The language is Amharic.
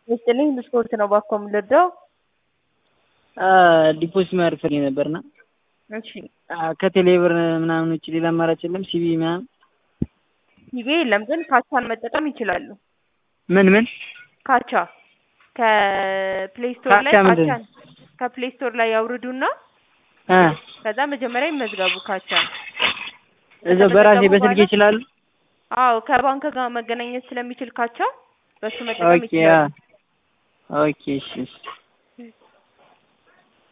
ይስጥልኝ ብስኩት ነው ባኮ የምልወደው። ዲፖዚት ማድረግ ፈልጌ ነበርና እሺ ከቴሌ ብር ምናምን ውጭ ሌላ አማራጭ የለም? ሲቢ ምናምን ሲቢ የለም፣ ግን ካቻን መጠቀም ይችላሉ። ምን ምን ካቻ ከፕሌይ ስቶር ላይ ካቻ ምንድን ነው? ካቻን ከፕሌይ ስቶር ላይ ያውርዱና እ ከዛ መጀመሪያ ይመዝገቡ ካቻን። እዛው በራሴ ከተመዘገቡ በስልክ በኋላ- ይችላሉ? አዎ ከባንክ ጋር መገናኘት ስለሚችል ካቻ በሱ መጠቀም ኦኬ አ ይችላሉ። ኦኬ እሺ እሺ